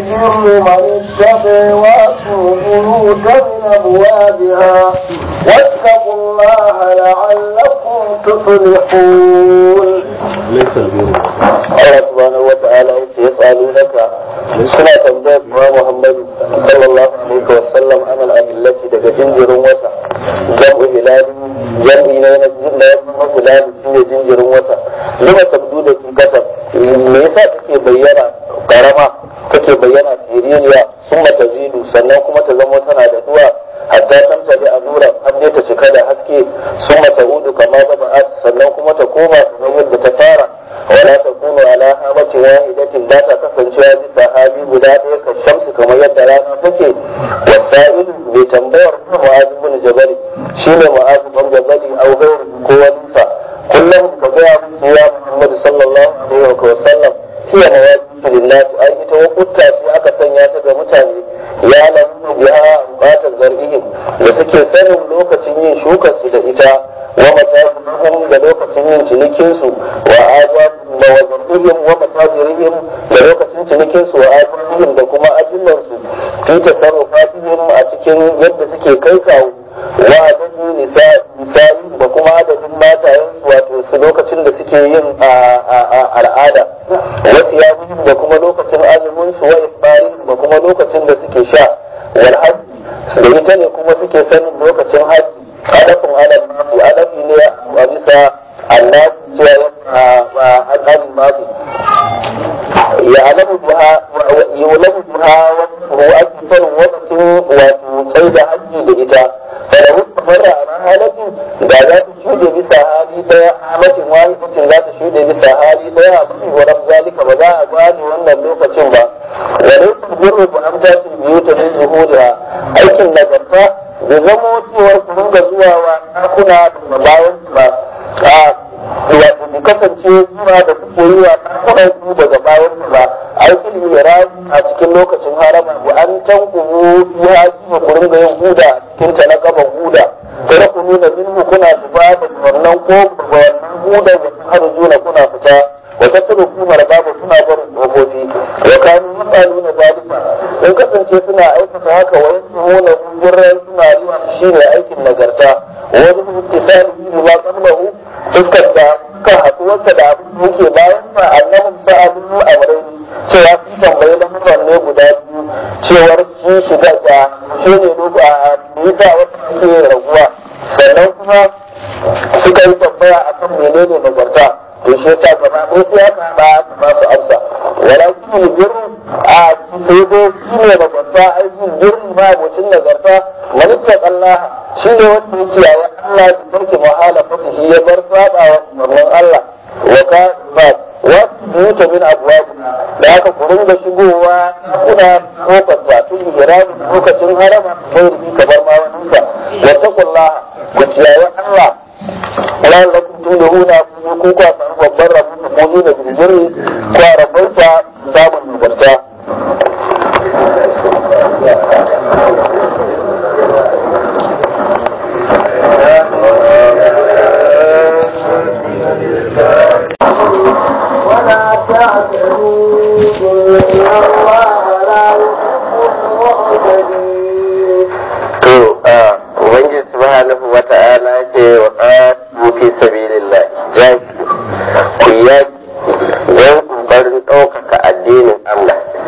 البر من اتقى واتوا البيوت من ابوابها واتقوا الله لعلكم تفلحون ليس البر Allah subhanahu wa ta'ala yace yas'alunaka suna tambayar kuma Muhammadu sallallahu alaihi wa sallam an al-ahillati daga jinjirin wata jam'u hilali jam'i ne na jinjirin hilali shine jinjirin wata lima tabdu da kin kasa me yasa take bayyana karama take bayyana siririya summa tazidu sannan kuma ta zama tana da duwa hatta tamta da azura har dai ta cika da haske summa ta'udu kama bada'at sannan kuma ta koma kamar yadda ta fara ولا تكون على هامة واحدة لا تكفن شوى بسحابي guda ɗaya ka shamsu kamar yadda rana take wasa'il mai tambayar mu'azu bin jabali shine mu'azu bin jabali au gairu ko waninsa kullum ka ga ya Muhammad sallallahu alaihi wa sallam hiya mawaqitu lillahi ai ita wakutta ce aka sanya ta ga mutane ya lamu biha bukatar zar'ihim da suke sanin lokacin yin shukar su da ita wa matajirihim da lokacin yin cinikinsu wa ajabihim wa wazirihim wa matajirihim da lokacin cinikinsu wa ajabihim da kuma ajillansu fi tasarrufatihim a cikin yadda suke kai kawo wa adadin nisa'i da kuma adadin matayen wato su lokacin da suke yin al'ada wa siyamihim da kuma lokacin azumin su wa ifbarihim da kuma lokacin da suke sha wal hajji da ita ne kuma suke sanin lokacin hajji hadafin ala mafi hadafi ne a bisa annabi cewa al'adun mafi ya alamu biha ya alamu biha wa ake sanin wakacin wato sai da hajji da ita fara wuce mara a halatin da za ta shuɗe bisa hali daya halatin wahidatin za ta shuɗe bisa hali daya a cikin wa zalika ba za a gane wannan lokacin ba wa laifin birru ba an tashi biyu ta min zuhuriha aikin nagarta da zamo cewar ku ringa zuwa wa ɗakuna da bayan ba a wato ku kasance zuwa da kuke yi wa ɗakunan ku daga bayan ba aikin irani a cikin lokacin harama ku an tankumu fi haji ku ringa yin huda a cikin ta na gaban huda kada ku nuna minhu kuna zuba da wannan ko da wannan huda da har juna kuna fita wata turu kumar babu suna barin kofofi wa kanu yasaluna zalika in kasance suna aikata haka wa yasmuna gurran suna yi shi ne aikin nagarta wani ittisali bi ma qablahu fuskar da kan haɗuwarsa da abin da yake bayan sa annahum sa'alu amrayn cewa sun tambayi lamuran ne guda biyu cewar shi shiga da shi ne duk a nisa wata suke raguwa sannan kuma suka yi tambaya akan menene nagarta to shi ta gaba ko sai aka ba ba su amsa wala shi ne birni a sai dai shi ne nagarta aikin birni ma mutum nagarta manitta Allah shi ne wanda yake yawa Allah da barke muhala fata shi ya bar saba wa umarnin Allah wa ka ba wa yuta min abwab da aka kurin da shigowa kuna kofar ba tun hirami lokacin harama sai rubi kamar ma wani ka wa taqullaha ku ciyawa Allah ran da kun tuna huna kun ku kwa samu babban rabu da kun da bilbiri kwa rabauta samun nagarta ولا تعتدوا إن الله لا يحب المعتدين to a ubangiji subhanahu wa ta'ala ce wa qatu fi sabilillah jaki ku yaki don kokarin ɗaukaka addinin Allah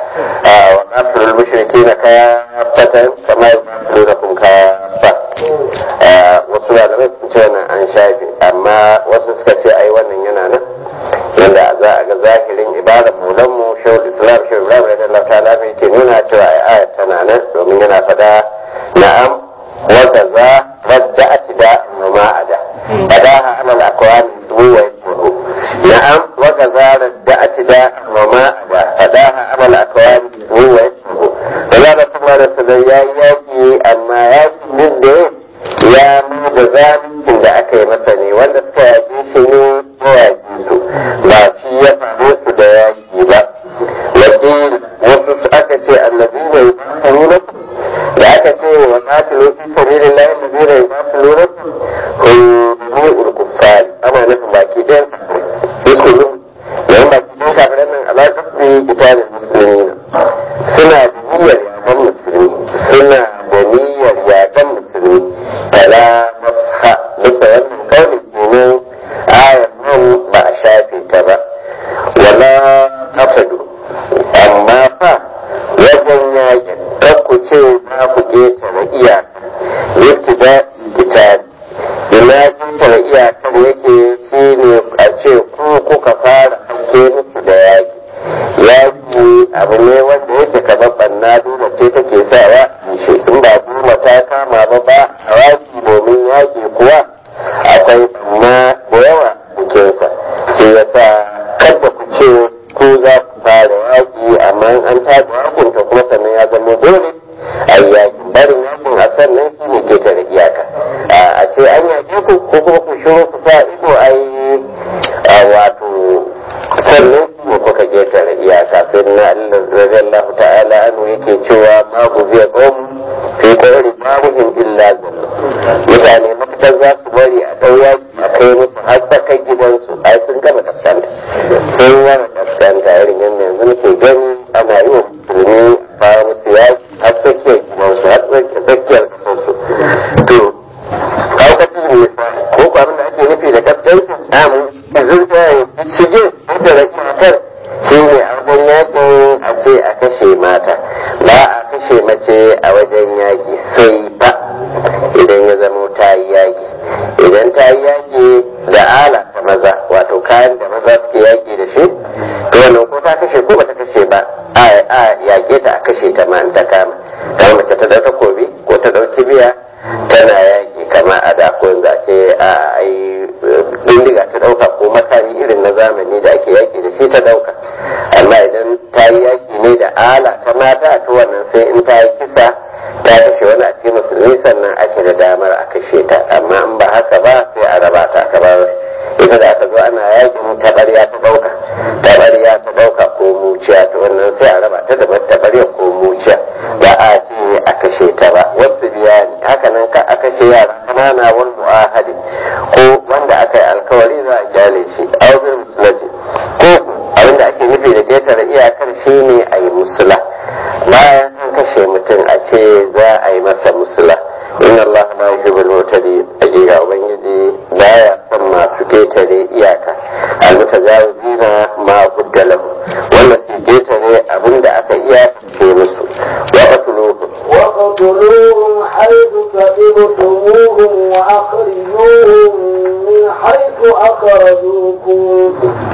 wa kafirul mushrikina kafatan kama yuqatilunakum kafa wasu malamai sun ce wannan an shafe amma wasu suka ce ai wannan yana nan yanda za a ga zahirin ibadar mulan mu shawul islam shawul ibrahim da Allah ta'ala mai ke nuna cewa ai ayat tana nan domin yana fada na'am wa kaza wadda atida ma ada fadaha ala al-aqwam zuwa yaqulu na'am wa kaza wadda atida ma ada fadaha ala al-aqwam zuwa yaqulu Allah da kuma da sallallahu ya yaki amma yaki din da ya mai da zalincin da aka yi masa ne wanda suka yaƙi shi ne ya yaƙi su ba shi ya faru su da yaƙi ba wakil wasu aka ce annabi ne nuna da aka ce wa qatilu fi sabilillahi allazina yuqatiluna hum mu'ul kuffar ana nufin baki ɗayan yusulu yayin baki ɗayan kafiran nan alaƙar su kitabin musulmi suna da niyyar yaƙan musulmi suna da niyyar yaƙan musulmi fala masha bisa wannan kauli kenan ayar nan ba a shafe ta ba wala afadu amma fa wajen yakin ku ce za ku ƙetare iyaka ibtida kitab ina ƙetare iyakar yake shi ne a ce ku kuka fara ake musu da yaki yaki abu ne wanda yake kamar banna dole ce take sawa shi in ba dole ta kama ba ba a yaki domin yaki kuwa akwai banna da yawa cikinsa shi yasa kada ku ce ku za ku fara yaki amma an tada yakin ta kuma sannan ya zama dole a yaki barin yakin a sannan shi ne ketare iyaka a ce an yaki ku ko kuma ku shiru ku sa ido a yi wato sannan shi ne kuka ketare iyaka sai na Allah radiyallahu ta'ala anu yake cewa ma ku zai qawm fi qawli babuhum illa zallu mutane mafitar za su bari a ɗau yaki a kai musu har tsakar gidansu ai sun gama kaskanta sun gama kaskanta irin yadda yanzu muke gani ana yi wa musulmi fara musu yaki har tsakiyar gidansu har tsakiyar kasarsu to kaukacin ne ko ko abin da ake nufi da kaskanci amu zurga ya shige da rakiyar shi ne a wajen yakin a ce a kashe mata ba a kashe mace a wajen yaki sai ba idan ya zama ta yi yaki idan ta yi yaki da ala ta maza wato kayan da maza suke yaki da shi to wannan ko ta kashe ko bata kashe ba a yake ta a kashe ta ma in ta kama dan mace ta dauka kobi ko ta dauki biya tana yaki kama a da ko yanzu a ce a ai bindiga ta dauka ko makami irin na zamani da ake yaki da shi ta dauka amma idan ta yi yaki ne da ala ta mata to wannan sai in ta yi kisa ta kashe wani a cikin musulmi sannan ake da damar a kashe ta amma in ba haka ba sai a raba ta kamar ita da aka zo ana yakin tabarya ta dauka tabarya ta dauka ko muciya ta wannan sai a raba ta da tabarya ko muciya ba a ce a kashe ta ba wasu biyani haka nan ka a kashe yara kanana wani mu'ahadi ko wanda aka yi alkawari za a gyale shi auzir musulati ko abinda ake nufi da ketare iyakar shi ne a yi musula bayan an kashe mutum a ce za a yi masa musula inna Allah ma yuhibbul mutadi hakika ubangiji baya son masu ketare iyaka almutajawizina ma hudda lahu wanda su ketare abinda aka iya ce musu wa qatluhu وقتلوهم حيث كذبتموهم وأخرجوهم من حيث أخرجوكم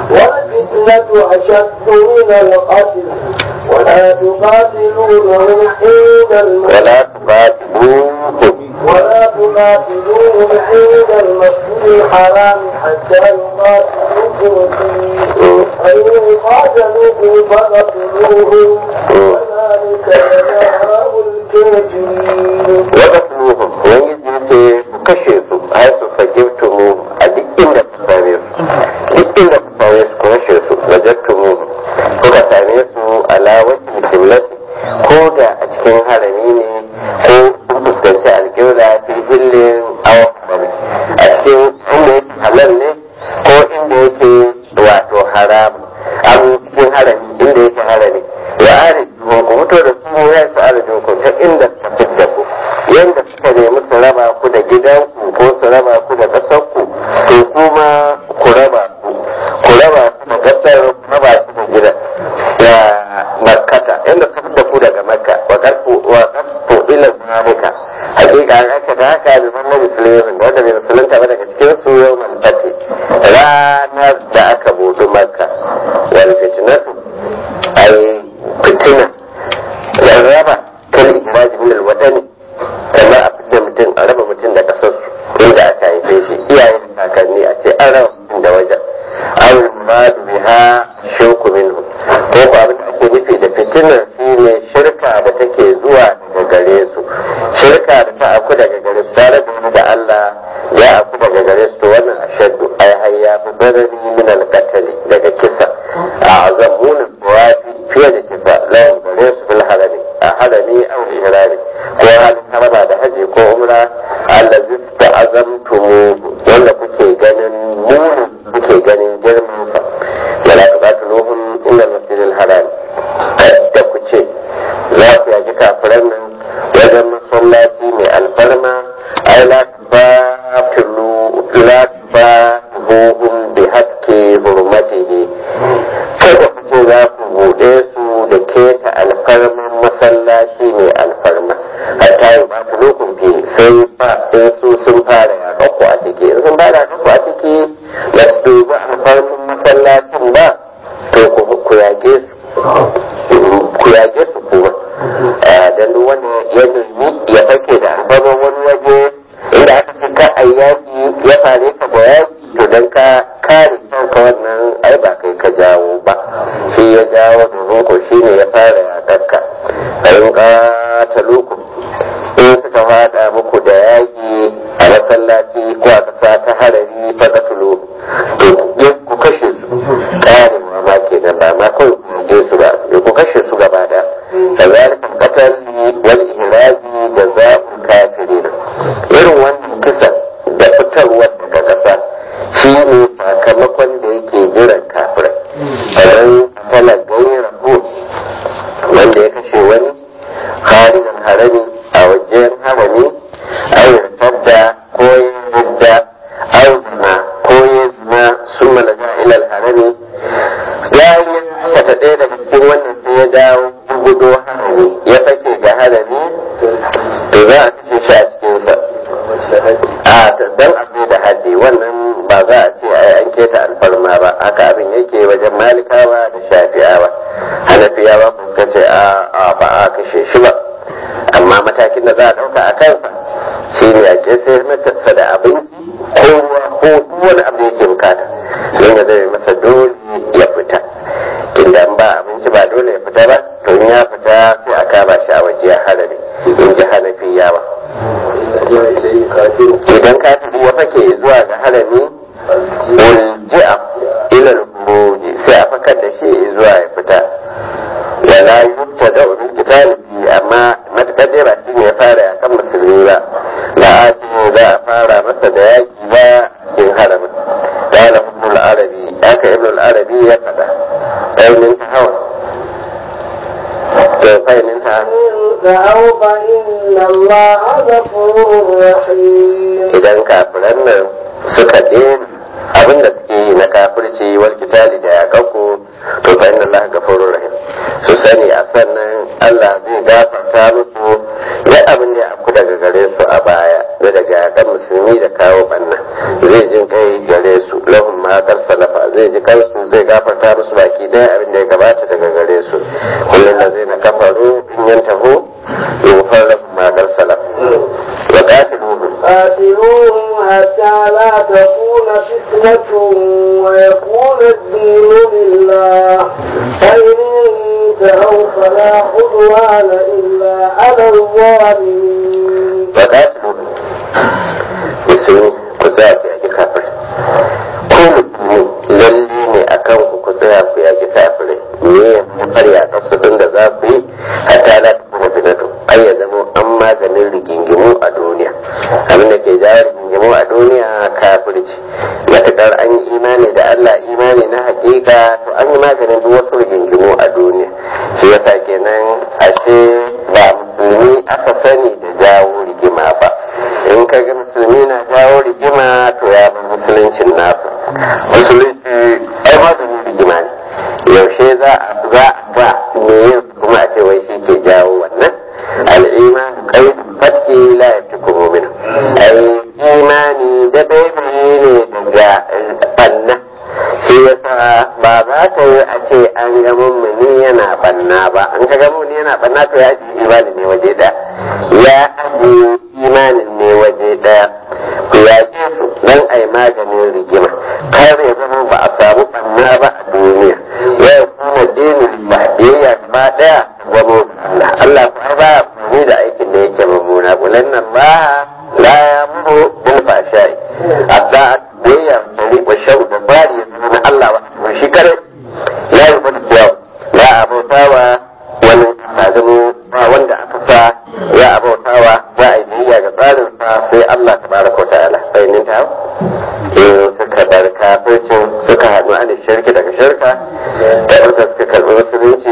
والفتنة أشد من القتل ولا تقاتلونهم عند المسجد ولا تقاتلوهم ولا تقاتلوهم عند المسجد الحرام حتى يقاتلوكم فيه فإن قاتلوكم فقتلوهم وذلك جزاء الكافرين وقتلوهم ubangiji ce ku kashe su har su sagibtumu a duk inda ku same su duk inda ku same su ku kashe su wajattumu kuka same su ala wajhi kiblati ko da a cikin harami ne ko kun fuskanci alƙibla fi hillin awa a cikin inda yake halal ne ko inda yake wato haram an cikin harami inda yake harami wa arju ku fito da su ya su arju ku ta inda suka fidda ku yanda suka nemi su raba ku da gidanku ko su raba ku da ƙasarku to kuma ku raba ku ku raba ku da ƙasar ku raba ku da gidan da makkata alfitinatu ai fitina jarraba kan ikraji min alwatani kamar a fitar mutum a raba mutum da kasar inda aka haife shi iyaye da kakanni a ce an raba mutum da wajen awul muradu biha shirku minhu ko ko abin da ake nufi da fitinar shi ne shirka da take zuwa daga gare su shirka da ta aku daga gare su tare da da Allah ya aku daga gare su to wannan ashaddu ai har ya fi zarari min alqatali daga kisa a azamunin tsawafi fiye da kisa lawan gare su bil harami a harami aw ihrami ko halin harama da haji ko umra allazi ta'azamtumu wanda kuke ganin munin kuke ganin girman sa wala tuqatiluhum illa al-masjid al-haram da ku ce za ku yaki kafiran nan wajen masallaci mai alfarma ai la tubatilu la tubatiluhum bi haqqi hurmatihi kada ku ce za ku buɗe su da keta alfarman masallaci mai alfarma hatta yi ba ta lokun fi sai ba in su sun fara yaƙa ku a ciki in sun fara yaƙa ku a ciki ba su dubi alfarman masallacin ba to ku yaƙe su ku yaƙe su kuma dan duk wanda ya nemi ya fake da alfarman wani waje inda aka ce ka a yaƙi ya fare ka da yaƙi to dan ka kare kanka wannan ai ba kai ka jawo ba shi ya jawo domin ko shi ne ya fara yaƙarka in ƙatalukum in suka fada muku da yaƙi a masallaci ko a ƙasa ta harari faƙatulu to ku kashe su ƙarewa ma ke nan ba ma kawai ku je su ba ku kashe su gaba da kazalika qatal wal ihrazi jazaa'ul kafirin irin wannan kisa da fitarwar daga ƙasa shi ne sakamakon da yake jiran kafirai kamar tana gaira wanda ya kashe wani harinan harami a wajen harami au yartadda ko ya yadda au zina ko ya zina sun malaga ilal harami ya yi aikata ɗaya daga cikin wannan sai ya dawo ya gudo harami ya fake ga harami to za a kashe shi a cikinsa a dan abu da haddi wannan ba za a ce ai an keta alfarma ba haka abin yake wajen malikawa da shafi'awa hanafiyawa ba suka ce a ba a kashe shi ba amma matakin da za a ɗauka a kansa shi ne a sai matarsa da abinci ko ruwa ko wani abu da yake bukata don ya zai masa dole ya fita tunda in ba abinci ba dole ya fita ba to in ya fita sai a kama shi a waje ya harare in ji hanafiyawa idan kafiri ya fake zuwa ga harami ulji'a ila al-khuruji sai a fakar da shi zuwa ya fita wala yutta da ubin kitali amma matakar dai ba shi ne ya fara yakan musulmi ba la ati za a fara masa da yaki ba cikin haramin qala ibn al-arabi aka ibn al-arabi ya fada ainin ta hawa to fainin ta فأو فإن الله غفور رحيم idan kafiran nan suka daina abin da suke yi na kafirci wal kitali da yakakku to fa inna Allah gafurur rahim su sani a sannan Allah zai gafarta musu ya abin da ya afku daga gare su a baya da daga yakan musulmi da kawo banna zai jin kai gare su lahum ma kar salafa zai ji kansu zai gafarta musu baki daya abin da ya gabata daga gare su kullum da zai na kafaru in yantahu yughfar lahum ma kar salafa wa qatiluhum قاتلوهم حتى لا تكون فتنة ويكون الدين لله فإن انتهوا فلا عدوان إلا على الظالمين وقاتلوا musulmi ku tsaya ku yaki kafirai ko musulmi lalle ne a kan ku ku tsaya ku yaki kafirai me ya far yaƙar su ɗin da za ku yi hatta la ta kuma fitatu ai ya zama an maganin rigingimu a duniya abin da ke jawo rigingimu a duniya kafirci matuƙar an yi imani da Allah imani na hakika to an yi maganin duk wasu rigingimu a duniya shi yasa kenan ashe ba musulmi aka sani da jawo rigima ba in ka ga musulmi na jawo rigima to ya bi musuluncin nasu musulunci ai maganin rigima ne yaushe za a za a ba me yin kuma a ce wai shi ke jawo wannan al'iman kai fatki la yafiku mu'min ai imani da baibayi ne daga banna shi yasa ba za ta yi a ce an an ga mummuni yana banna ba an ka ga mummuni yana banna to ya ajiye imanin ne waje daya ya ajiye imanin ne waje daya to ya ce su dan ai maganin rigima kar ya zama ba a samu banna ba a duniya ya kuma dinin ba biyayya gaba daya wa Allah Allah kuma ba ni da aikin da yake mummuna bulan nan ba la yamuru bil fashai hatta biyayya dari wa shau da bari ya zama na Allah wa shi kare la yubal yau la abautawa wani zalimu ba wanda aka sa ya abautawa za a yi biyayya ga tsarin sa sai Allah tabaraka wa ta'ala sai nin ta in suka bar kafircin suka haɗu a shirki daga shirka da ɓarka suka karɓi musulunci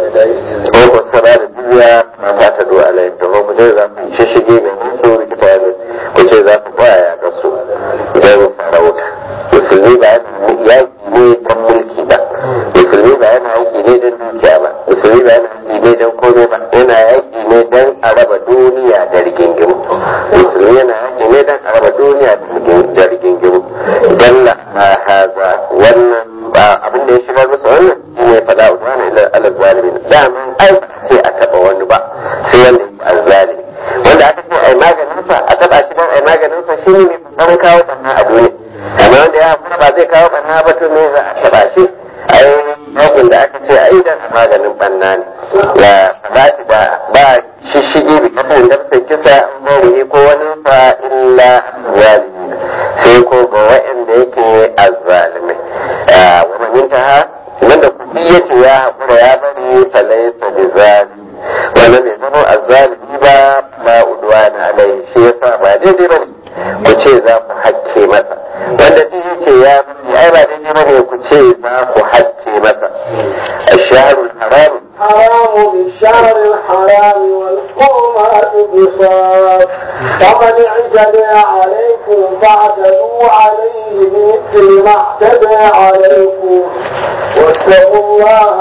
ko ko suka ba da dubiya ba ta ta duwa alai da ku ce za ku shishige mai mutu rikita ne ku ce za ku kwaya ya gasu don sarauta musulmi ba yaƙi ne don mulki ba musulmi ba yana yaƙi ne don dukiya ba musulmi ba yana yaƙi ne don komai ba yana yaƙi ne don a raba duniya da rigingimu musulmi yana yaƙi ne don a raba duniya da rigingimu dalla ma haza wannan ba abin da ya shigar musu wannan shi ne fada udwana ila ala zalimin daman ai ba ce a taba wani ba sai wanda ya azzalimi wanda aka ce ai maganin sa a taba shi dan ai maganin sa shi ne mai kawo banna a duniya amma wanda ya kuma ba zai kawo banna ba to me za a taba shi ai yakin da aka ce ai dan maganin banna ne ya fadati da ba shishige bi kafin da sai kisa an ko wani fa illa zalimi sai ko ga wa'anda yake azzalimai wa man intaha wanda kuɗi yace ya haƙura ya bari falaisa bi zalim wanda bai zama azzalimi ba ba udwana alai shi yasa ba daidai bane ku ce za ku hakke masa wanda duk yace ya bari ai ba daidai bane ku ce za ku hakke masa asharul haram حرام بالشهر الحرام والحرمات قصاص فمن اعتدى عليكم فاعتدوا عليه بمثل ما اعتدى عليكم واتقوا الله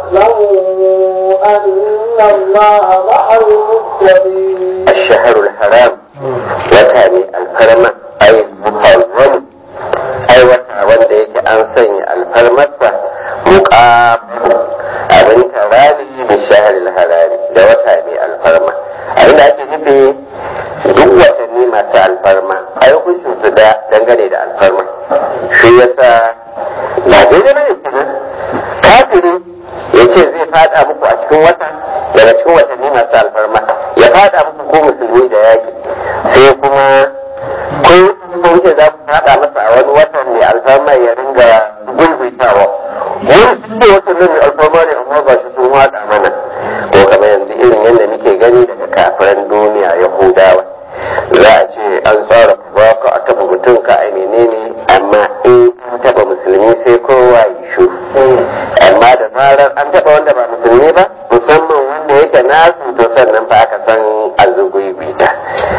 واعلموا ان الله مع المتقين الشهر الحرام وتعني الحرمة أي المحرم أي وتا wanda yake an sanya alfarmarsa muƙam abin tarari da shaharil harari da wata mai alfarma abin da ake nufi duk watanni masu alfarma a yi hukuncin su da dangane da alfarma shi yasa ba daidai bane kenan kafiri ya ce zai fada muku a cikin wata daga cikin watanni masu alfarma ya fada muku ko musulmi da yaki sai kuma ko kun ce za ku fada masa a wani watan mai alfarma ya ringa gulbitawa wani sun ce watan nan mai alfarma ne amma ba shi sun wada mana ko kamar yanzu irin yadda muke gani daga kafiran duniya yahudawa za a ce an tsara ba ka a taba mutum ka ai menene amma in an taba musulmi sai kowa ya shuru amma da zarar an taba wanda ba musulmi ba musamman wanda yake nasu to sannan fa aka san azugubita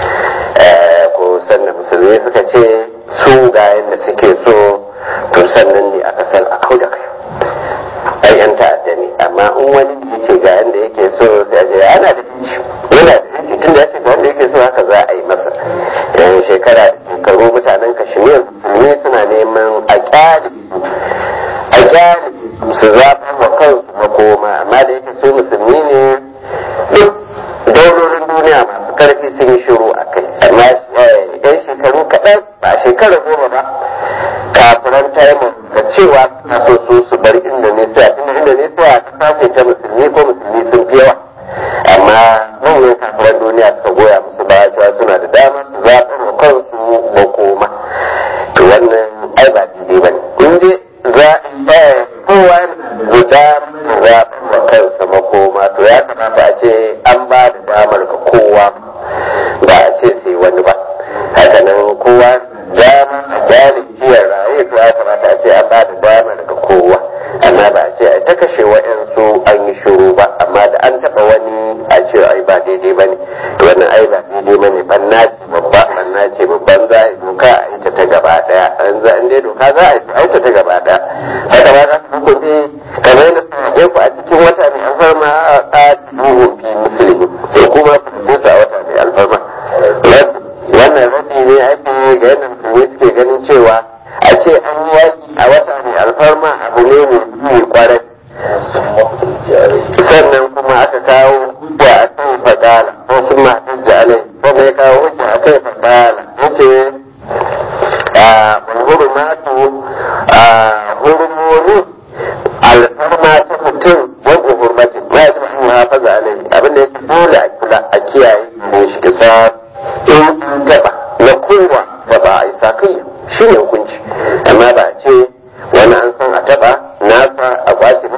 ko sannan musulmi suka ce su ga yadda suke so to sannan ne aka san a kau da kai ai yan ta'adda ne amma in wani ya ce ga yadda yake so sai a ce ana da yanci yana da yanci tun da ya ce ga wanda yake so haka za a yi masa yan shekara da shekaru mutanen kashmir musulmi suna neman a kyale a kyale su zaɓa wa kansu makoma amma da yake su musulmi ne duk daurorin duniya masu karfi sun yi shiru a kai amma yan shekaru kaɗan ba shekara goma ba kafiran taimun da cewa na so su su bar indonesia tunda indonesia ta ce ta musulmi ko musulmi sun fi yawa amma manyan kafiran duniya suka goya musu baya cewa suna da dama su zaɓar wa kansu makoma to wannan ai ba daidai ba ne in dai za kowa da damar zaɓar wa kansa makoma to ya kamata a ce an ba da damar ga kowa ba a ce sai wani ba haka nan kowa dama a jari jiyar raye to ya kamata a ce an ba da damar ga kowa amma ba a ce ai ta kashe wa'yansu an yi shiru ba amma da an taɓa wani a ce ai ba daidai ba ne to wannan ai ba daidai ba ne banna ce babba banna ce babban za a yi doka a yi ta ta gaba ɗaya an za an dai doka za a yi ta ta gaba ɗaya haka ba za su hukunci kamar yadda su ku a cikin wata mai alfarma a duhun fi musulmi to kuma ku su a wata mai alfarma wannan rabi ne ake ga yadda musulmi suke ganin cewa a ce an yi yaki a wata mai alfarma abu ne mai kwarai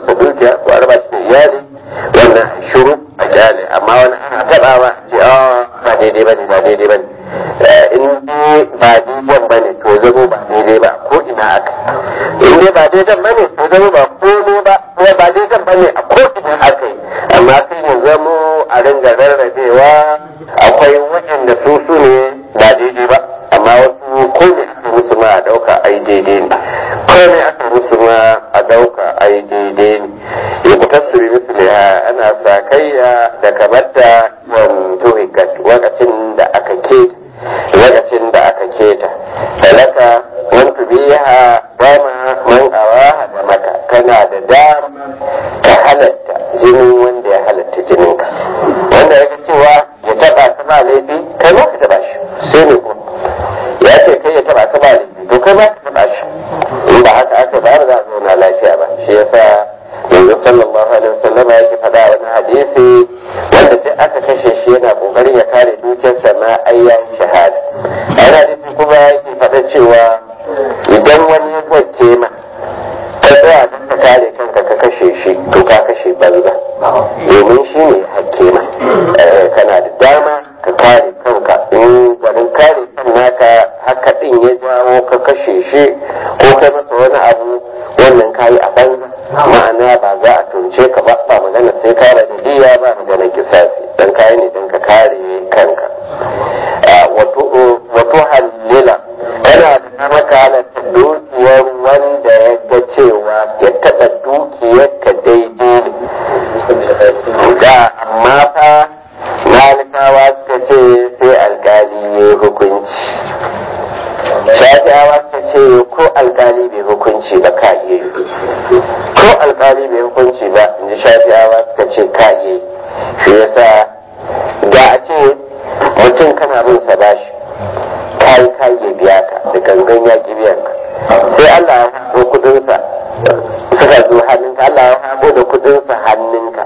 masa dukiya ko a raba shi da iyali wannan a shiru a kyale amma wani ana taɓawa ce ba daidai ba ne ba daidai ba ne in dai ba daidai ba ne to zamo ba daidai ba ko ina aka in dai ba daidai ba ne to zamo ba ko ne ba ko ba daidai ba ne a ko ina aka yi amma sai ya zamo a ringa rarrabewa akwai waɗanda su su ne ba daidai ba amma wasu ko ne aka musu ma a ɗauka ai daidai ne ko ne aka musu ma a ɗauka ai daidai ne ya kuta su misali ana sakayya da kamar da wanto lokacin da aka keta lokacin da aka keta talaka wani biya dama man awaha da maka kana da dama ka halatta jinin wanda ya halatta jininka wanda ya cewa ya taba ka ba laifi kai ma ka taba shi sai ne ko ya ce kai ya taba ka ba laifi to kai ma ka taba shi in ba haka aka ba za a zauna lafiya ba shi yasa yanzu sallallahu alaihi wasallam yake faɗa wani hadisi wanda duk aka kashe shi yana kokarin ya kare dukiyarsa ma ai ya yi shahada a hadisi kuma yake faɗa cewa idan wani ya kwace ma ka tsaya don ka kare kanka ka kashe shi to ka kashe banza domin shi ne hakke ma kana da dama ka kare kanka in garin kare kan naka haka din ya jawo ka kashe shi ko kai masa wani abu wannan kayi a banza ma'ana ba za a tunce ka ba ba magana sai ka da diya ba magana kisasi dan kayi ne dan ka kare kanka wato halila kana da dama ka halatta dukiyar wanda ya ga cewa ya taɓa dukiyar ka daidai ne da amma fa malikawa suka ce sai alkali ya hukunci shafi'awa suka ce ko alkali bai hukunci ba ka iya yi ko alkali bai hukunci ba in ji shafi'awa suka ce ka iya yi shi yasa da a ce mutum kana bin sa bashi kayi kayi ya biya ka da gangan ya ki biyan ka sai Allah ya haɗo kudinsa suka zo hannunka Allah ya haɗo da kudinsa hannunka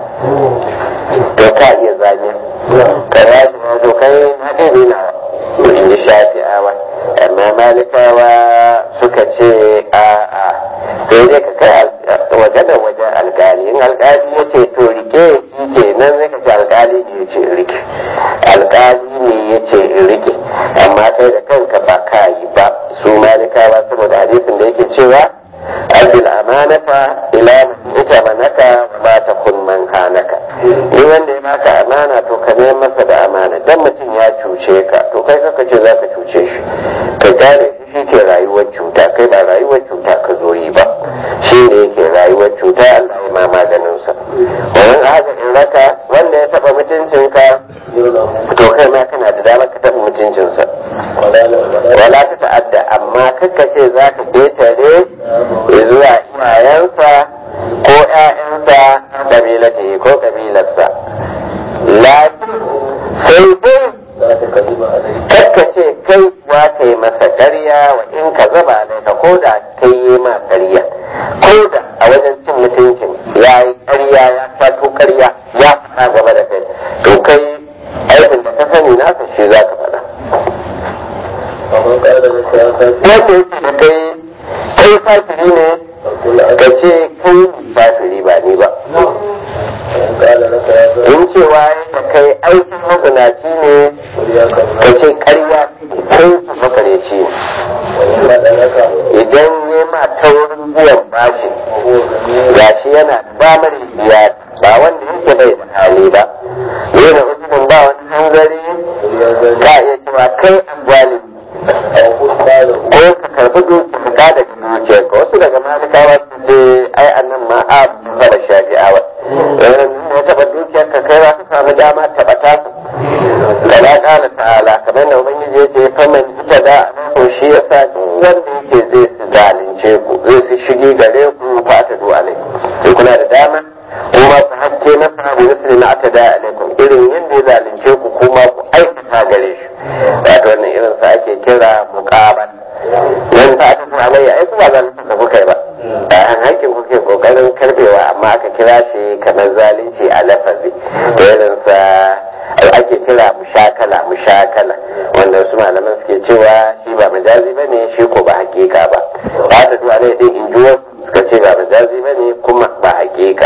to ka iya zamiya ka ya shi to kai na ɗaya na in ji shafi'awa amma malikawa suka ce a a sai dai ka kai waje da wajen alkali in alkali ya ce to rike shi ke nan zai ka ce alkali ne ya ce rike alkali ne ya ce rike amma kai da kanka ba ka yi ba su malikawa saboda hadisin da yake cewa abdul amanata ila ita manaka wa ma ta kun man hanaka ni wanda ya baka amana to ka neman masa da amana dan mutum ya cuce ka to kai kaka ce za ka cuce shi ka gane shi shi ke rayuwar cuta kai ba rayuwar cuta ka zo yi ba shi ne yake rayuwar cuta Allah ya ma maganin sa wannan haka in raka wanda ya taba mutuncinka to kai ma kana da damar ka taba mutuncinsa wala ta ta'adda amma kakka ce za ka ketare zuwa iyayensa ko ƴaƴansa kabilata ko kabilarsa lakin sai dai kakka ce kai wa ka yi masa ƙarya wa in ka zaba alaika ko da kai yi ma ƙarya ko da a wajen cin mutuncin ya yi ƙarya ya fato ƙarya ya faɗa gaba da kai to kai aikin da ka sani nasa shi za ka faɗa wanda yake da kai kai fafiri ne ka ce kai fafiri ba ni ba in cewa da kai aikin mazinaci ne ka ce karya kai makareci ne idan ya ma taurin biyan bashi gashi yana damar biya ba wanda yake bai da hali ba yana uzurin ba wani hanzari ka iya cewa kai an ko ka karbi dukiya ka da dukiya ka wasu daga malikawa su ce ai annan ma a saba shafi'awa ya taba dukiyar ka kai za ka samu dama taba ta kala kala ta'ala kamar da ubangiji ya ce faman ita da ko shi yasa duk wanda yake zai su zalunce ku zai su shige gare ku fa ta du'a ne kuna da dama kuma ku hakke masa bi misli na ta da alaikum irin yadda ya zalunce ku kuma ku aikata gare shi wato wannan irin sa ake kira muqabal nan ta ta alayya ai kuma zalunci da kuka yi ba a an hakkin kuke kokarin karbewa amma aka kira shi kamar zalunci a lafazi da irin sa ake kira mushakala mushakala wanda su malaman suke cewa shi ba majazi ba ne shi ko ba hakika ba ba ta duwa ne din in ji suka ce ba majazi ba ne kuma ba hakika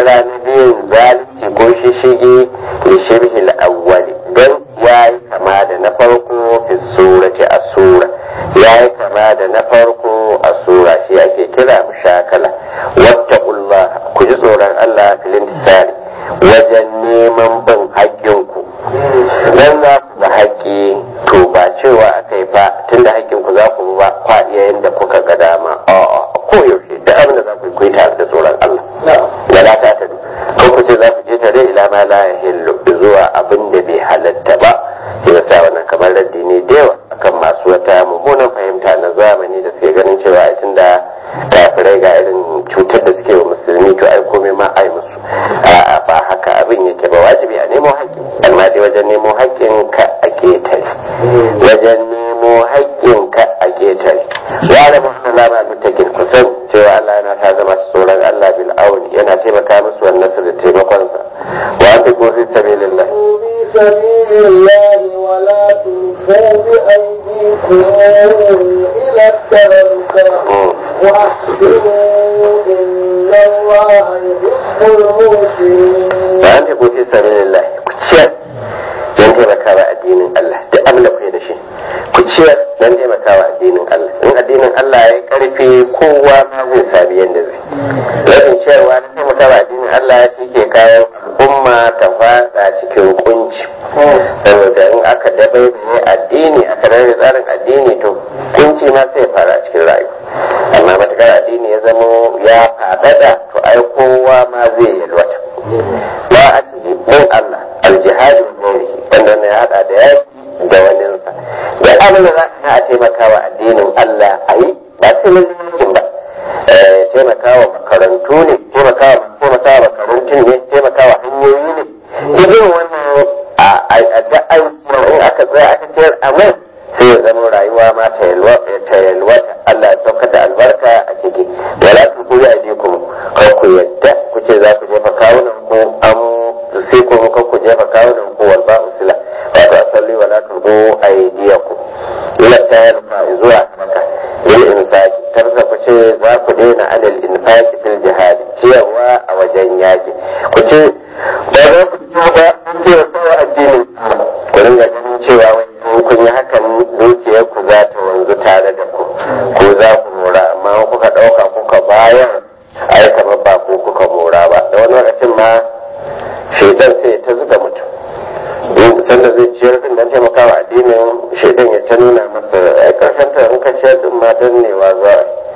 kira na biyun zalunci ko shishigi da shirhil awwali don ya yi kama da na farko fi surati a sura ya yi kama da na farko a sura shi ake kira mushakala wattaqullah ku ji tsoron Allah filin tisari wajen neman bin haƙƙinku dan za ku ba haƙƙi to ba cewa aka yi fa tunda haƙƙinku za ku ba kwa iya yadda kuka ga dama a'a koyaushe da abin da za ku yi ku yi tare da tsoron Allah da la ta tadu ko ku ce za ku je tare ila ma la yahillu zuwa abin da bai halatta ba shi yasa wannan kamar raddi ne da yawa akan masu wata mummunan fahimta na zamani da suke ganin cewa ai tunda kafirai ga irin cutar da suke wa musulmi to ai komai ma ai musu a'a ba haka abin yake ba wajibi a nemo haƙƙi amma dai wajen nemo haƙƙin ka a ketare wajen nemo haƙƙin ka a ketare ya da muhammadu lama mutakin kusan cewa Allah yana ta zama tsoron Allah bil auni yana taimaka musu wannan su da taimakonsa wa an fi gofi sabilillah في سبيل الله ولا تلقوا بأيديكم إلى التهلكة وأحسنوا إن الله يحب المحسنين ba an fi gofi sabilillah ku ciyar don taimakawa addinin Allah duk abin da kuke da shi ku ciyar don taimakawa addinin Allah in addinin Allah ya karfi kowa ma zai sami yadda zai rashin ciyarwa na taimakawa addinin Allah shi ke kawo al'umma ta fada cikin kunci saboda in aka dabaibaye addini aka rarrabe tsarin addini to kunci ma sai ya fara cikin rayuwa amma matakar addini ya zamo ya fadada to ai kowa ma zai yalwata ba a cikin bin Allah aljihadi ne wanda ne hada da yaki da waninsa da abin da za a taimakawa addinin Allah a yi ba sai mun yakin ba taimakawa makarantu ne taimakawa taimakawa makarantun ne taimakawa hanyoyi ne irin wannan a da aiki in aka tsaya aka ce a mai sai ya zama rayuwa ma ta yalwata Allah ya saukar da albarka a ciki wala ku ku ya je ku kar ku yadda ku ce za ku jefa kawunan ku an sai ku kar ku jefa kawunan ku wal ba usila wato asalli wala tulqu aydiyakum ila tayarfa zuwa maka bil infaqi tarza ku ce za ku daina alal infaqi fil jihad ciyarwa a wajen yaki ku ce ba za ku ci ba kun ce kawai addinin ku ringa ganin cewa wani kun yi hakan dukiyar ku za ta wanzu tare da ku ko za ku mora amma kuka ɗauka kuka bayar ai kamar ba ku kuka mora ba da wani lokacin ma shaidan sai ta zuga mutum sanda zai ciyar din dan taimakawa addinin shaidan ya ta nuna masa ai karshen ta in ka ciyar din ma dannewa za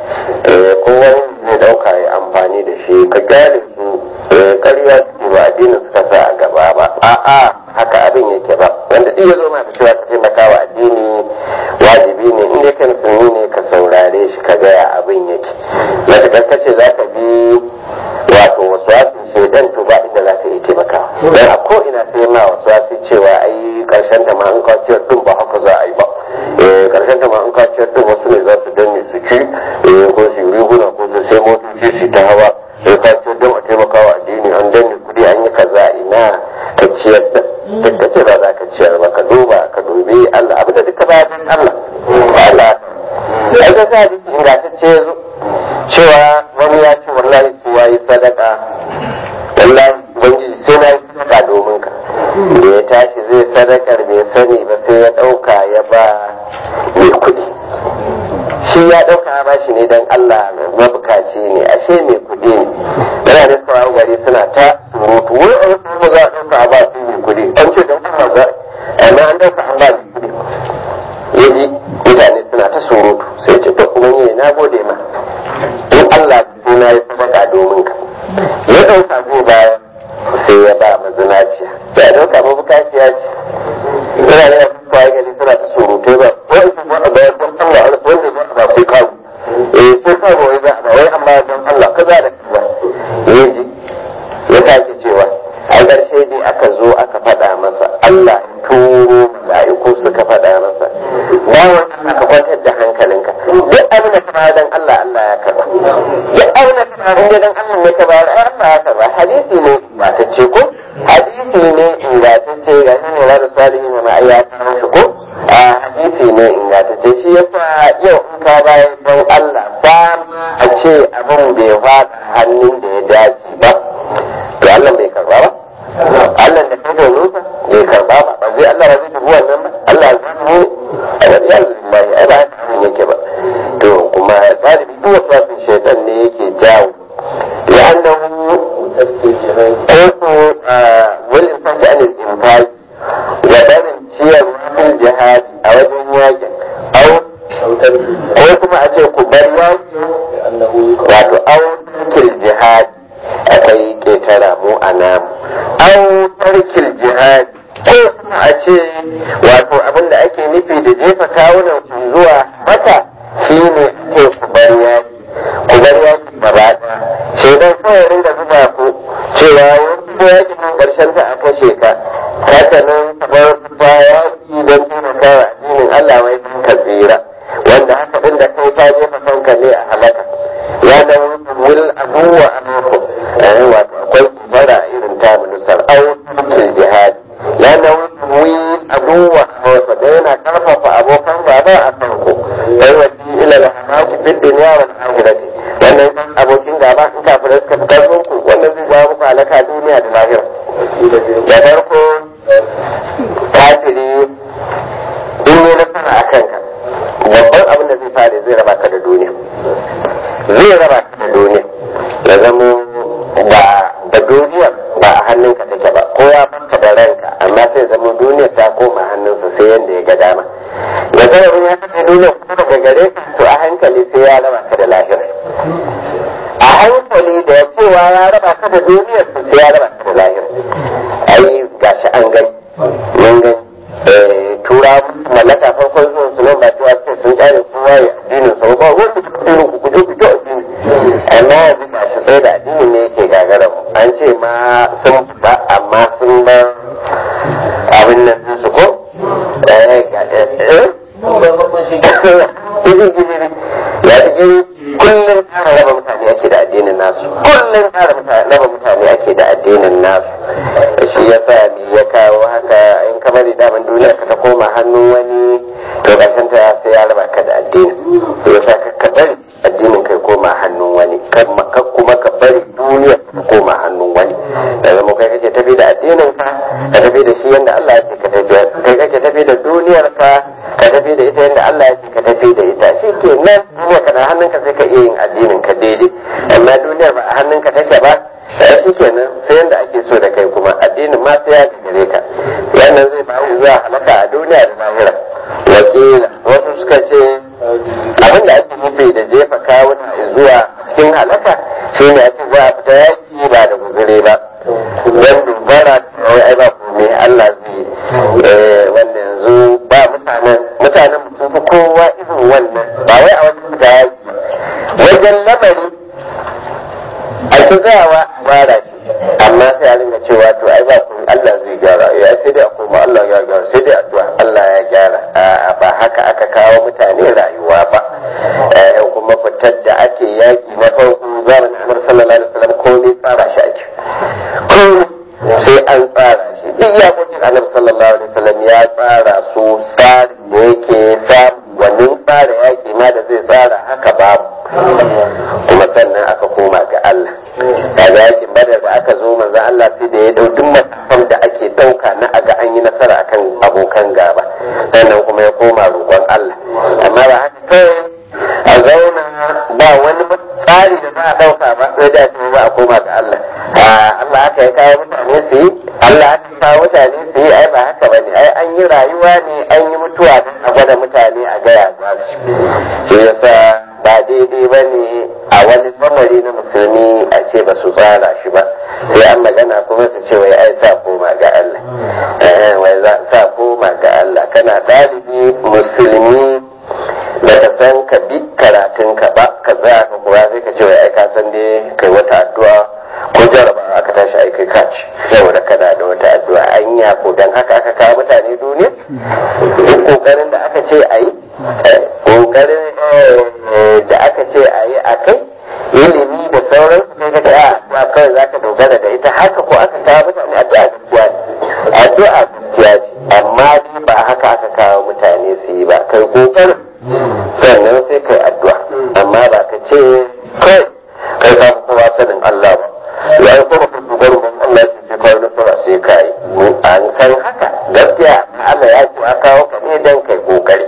a ko wani zai dauka ya amfani da shi ka gyara su ƙarya su ba addinin suka sa a gaba ba a'a haka abin yake ba wanda duk ya zo ma cewa ka taimakawa addini wajibi ne in dai kai musulmi ne ka saurare shi ka gaya abin yake matuƙar ka ce za ka bi wato wasu wasu shaidan to ba inda za ka yi taimakawa don a ko ina sai ma wasu wasu cewa ai karshen ta ma an kaciyar din ba haka za a yi ba karshen ta ma an kaciyar din wasu ne za su danne su ci ko su yi riguna ko su sai motoci su ta hawa sai kaciyar din a taimakawa addini an danne kuɗi an yi kaza ina ka ciyar da duk ka ce ba za ka ciyar ba ka duba ka dubi Allah abu da duka ba don Allah Allah ai ka sa jiki ingantacce ya zo cewa wani ya ce wallahi sai ya yi sadaka wallahi ubangiji sai na yi sadaka domin ka da ya tashi zai sadakar bai sani ba sai ya ɗauka ya ba mai kuɗi shi ya ɗauka ya ba shi ne don Allah mabukaci ne ashe mai kuɗi ne yana da suka gari suna ta surutu wai a wasu za a ɗauka a ba su mai kuɗi an ce don Allah za amma an ɗauka an ba mai kuɗi ya ji mutane suna ta surutu sai ce to kuma ne na gode ma in Allah sai na yi sadaka domin ka ya ɗauka zai bayar sai ya ba mazinaciya ya ɗauka mabukaciya ce suna da yawan kwaye gari suna ta surutai ba wani su ba a bayar don Allah wanda ba a ba sai kawo eh sai kawo wai za a ba wai amma don Allah ka za da kaza ya ji ya sake cewa a ƙarshe dai aka zo aka faɗa masa Allah ya turo mala'iku suka faɗa masa bawan Allah ka kwantar da hankalinka duk abin da ka bayar dan Allah Allah ya karba duk abin da ka bayar dan Allah ne ka bayar Allah ya karba hadisi ne ba ta ce ko hadisi ne ingantacce ga shi ne rarra salihi ne ma ya kawo shi ko a hadisi ne ingantacce shi yasa yau in ka bayar don Allah ba a ce abin bai faɗa hannun da ya dace ba nasara mu a namu au tarkil jihad ko kuma a ce wato abin da ake nufi da jefa kawunan su zuwa mata shine ce ku bar yaki ku bar yaki gaba ɗaya shaidan kawai ringa zuba ku cewa wani yaki mun karshen ta a kashe ka haka nan kamar ta yaki don taimakawa addinin Allah wai ka tsira wanda haka din da kai ta jefa kanka ne a halaka ya da wul abuwa alaikum eh wato akwai kibara irin ta minusar au fil jihad ya da wul abuwa wato da yana karfafa abokan gaba a kanku wai wasi ila la hamaki fid dunya wal akhirati wannan abokin gaba in kafirai suka fi karfin ku wannan zai jawo muku halaka duniya da lahira da farko kafiri in yi nasara a kanka babban abin da zai fara zai raba ka da duniya zai raba ka da duniya ya zamo ba da duniya ba a hannunka take ba ko ya baka da ranka amma sai zama duniya ta koma hannunsa sai yanda ya ga dama da zarar ya kace duniya kuma daga gare ka to a hankali sai ya raba ka da lahira a hankali da ya cewa ya raba ka da duniya to sai ya raba ka da lahira ai gashi an gani mun gani tura mallaka farkon zuwan su nan ba cewa suke sun kyale kowa ya addinin sa ba wanda ku irin ku kuje ku addini amma yanzu ga shi sai da addini ne yake gagara mu an ce ma sun fita amma sun bar abin nan din su ko eh ga eh ya ji kullum ƙara raba mutane ake da addinin nasu kullum ƙara raba mutane ake da addinin nasu shi yasa me ya kawo haka in kamar daman duniya ka ta koma hannun wani to ƙarshen ta sai ya raba ka da addini to yasa ka ka bari addinin kai koma hannun wani ka kuma ka bari duniya ka koma hannun wani da zama kai kake tafi da addinin ka ka tafi da shi yanda Allah ya ce ka tafi kai kake tafi da duniyar ka ka tafi da ita yanda Allah ya ce ka tafi da ita shi ke nan duniya ka na hannunka sai ka iya yin addinin ka daidai amma duniyar ba a hannunka take ba sai shi kenan sai yanda ake so da kai kuma addinin ma sai ya gare ka wannan zai ba zuwa halaka a duniya da lahira wakila wasu suka ce abin da ake nufi da jefa kawuna zuwa cikin halaka shi ne a ce za a fita yaki ba da guzuri ba don dubara wai ai ba komai Allah zai wanda yanzu ba mutanen mutanen sun fi kowa irin wannan ba wai a wajen fita yaki wajen lamari a ci tsayawa gyara shi amma sai a ringa cewa to ai ba komai Allah zai gyara ya sai dai a koma Allah ya gyara sai dai addu'a Allah ya gyara a'a ba haka aka kawo mutane rayuwa ba kuma fitar da ake yaki na farko zamanin Annabi sallallahu alaihi wasallam komai tsara shi ake komai sai an tsara shi duk yakokin Annabi sallallahu alaihi wasallam ya tsara su tsarin da yake samu wannan tsara yaki ma da zai tsara haka babu kuma sannan aka koma ga Allah daga yakin badar da aka zo manzo Allah sai da ya dau duk matakan da ake dauka na aga an yi nasara akan abokan gaba sannan kuma ya koma roƙon Allah amma ba haka kawai a zauna ba wani tsari da za a dauka ba sai da ce ba a koma ga Allah Allah aka ya kawo mutane su yi Allah aka kawo mutane su yi ai ba haka bane ai an yi rayuwa ne an yi mutuwa don a gwada mutane a gaya za su shi yasa ba daidai ba ne a wani lamari na musulmi a ce ba su tsara shi ba sai an magana kuma su ce wai ai sa koma ga Allah wai za sa koma ga Allah kana ɗalibi musulmi da ka san ka bi karatun ka ba ka tsaya ka kuwa sai ka ce wai ai ka san dai kai wata addu'a ko jarabawa aka tashi ai kai kaci saboda kana da wata addu'a an yi ko dan haka aka kawo mutane duniya duk kokarin da aka ce a yi kokarin da aka ce a yi a kai ilimi da sauran sai ka ce a kawai za ka dogara da ita haka ko aka kawo mutane addu'a gaskiya ce addu'a gaskiya ce amma dai ba haka aka kawo mutane su yi ba kai kokarin sannan sai kai addu'a amma ba ka ce kai kai ka kowa sanin Allah ba ya yi kuma kan dogarin ban Allah shi ke kawo nasara sai ka yi an san haka gaskiya Allah ya ce a kawo ka ne dan kai kokari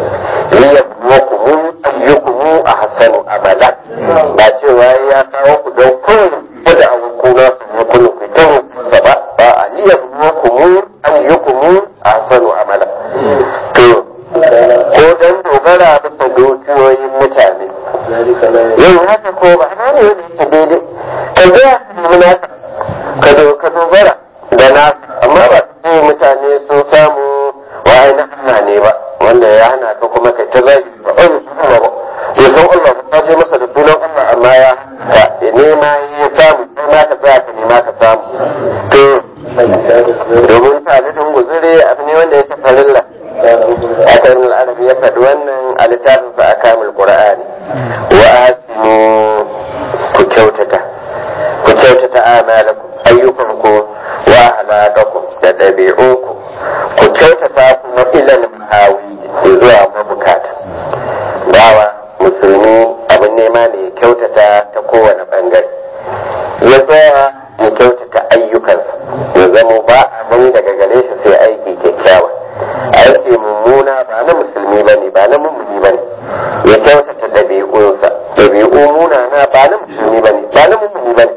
liyabluwakum ayyukum ahsanu amala ba cewa ya kawo ku don kowane da abun kuna su ne kullu ku ta sa ba ba a liyabluwakum ayyukum ahsanu amala to ko dan dogara bisa dukiyoyin mutane yin haka ko ba na ne wanda yake daidai ka ga munaka ka dogara da na amma ba su mutane sun samu wa'ai na hana ne ba wanda ya hana ka kuma kai ta zagi ba ai su kuma ba ya san Allah ka je masa da sunan Allah amma ya ka ya nema ya samu sai ma ka tsaya ka nema ka samu to domin talibin guzuri abu ne wanda ya ta farilla aka yi arabi ya faɗi wannan a littafin sa akamul qur'ani wa asinu ku kyautata ku kyautata amalakum ayyukanku wa halakakum da ɗabi'unku ku kyautata kuma ilal mahawi zuwa mabukata bawa musulmi abin nema ne ya kyautata ta kowane bangare ya tsaya ya kyautata ayyukansa ya zamo ba abin daga gare shi sai aiki kyakkyawa aiki mummuna ba na musulmi ba ne ba na mummuni ba ne ya kyautata ɗabi'unsa ɗabi'u munana ba na musulmi ba ne ba na mummuni ba ne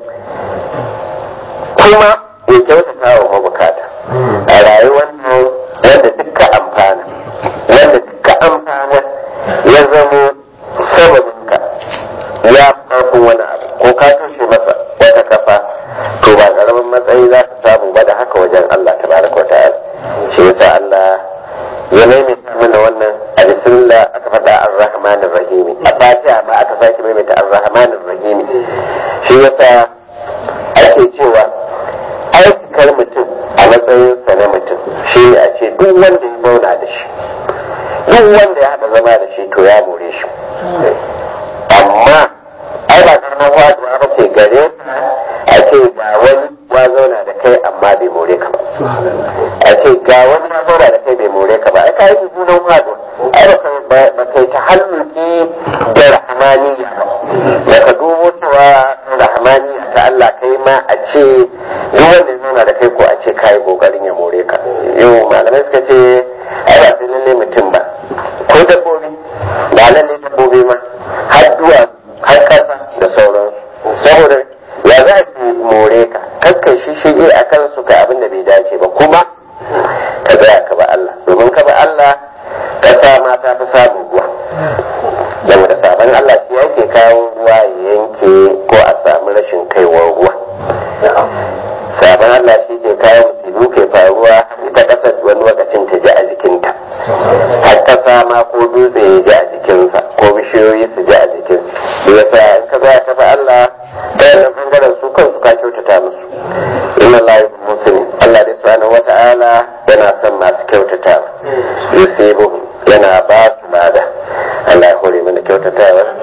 kuma ya kyautata wa mabukata a rayuwar nan wanda dukka amfana wanda dukka amfana ya zamo sababinka ya farkon wani abu ko ka toshe masa wata kafa to ba karamin matsayi za ka samu ba da haka wajen Allah tabaraka wa ta'ala shi yasa Allah ya maimaita mana wannan a bismillah aka faɗa ar-rahman ar-rahim a fatiha ma aka sake maimaita ar-rahman ar-rahim shi yasa ake cewa aikar mutum a matsayinsa na mutum shi ne a ce duk wanda ya zauna da shi duk wanda ya haɗa zama da shi to ya more shi amma ai ba karamar wajewa ba ce gare a ce ga wani ya zauna da kai amma bai more ka ba a ce ga wani ya zauna da kai bai more ka ba ai ka yi junan wajewa ai ba kai ta halluki da rahmaniya ba ka dubo cewa rahmaniya ta Allah kai ma a ce duk wanda ya zauna da kai ko a ce kayi kokarin ya more ka yau malamai suka ce ai ba sai lalle mutum ba ko dabbobi ba lalle dabbobi ma har duwa har kasa da sauran saboda ya za su more ka kakkai shi shige a kan su ka abin da bai dace ba kuma ka tsaya ka ba Allah domin ka ba Allah kasa ma ta fi samun ruwa saboda sabon Allah shi yake kawo ruwa ya yanke ko a samu rashin kaiwar ruwa sabon Allah shi ke kawo musibu ke faruwa ita kasar wani lokacin ta ji a jikinta har kasa ma ko dutse ya ji a jikinsa ko bishiyoyi su ji a jikin shi yasa in ka za ka fa Allah ta yana bangaren su kansu ka kyautata musu inna Allah yuhibbu muslimin Allah dai subhanahu wata'ala yana son masu kyautata yusibuhum yana ba su lada Allah ya hore mana kyautatawa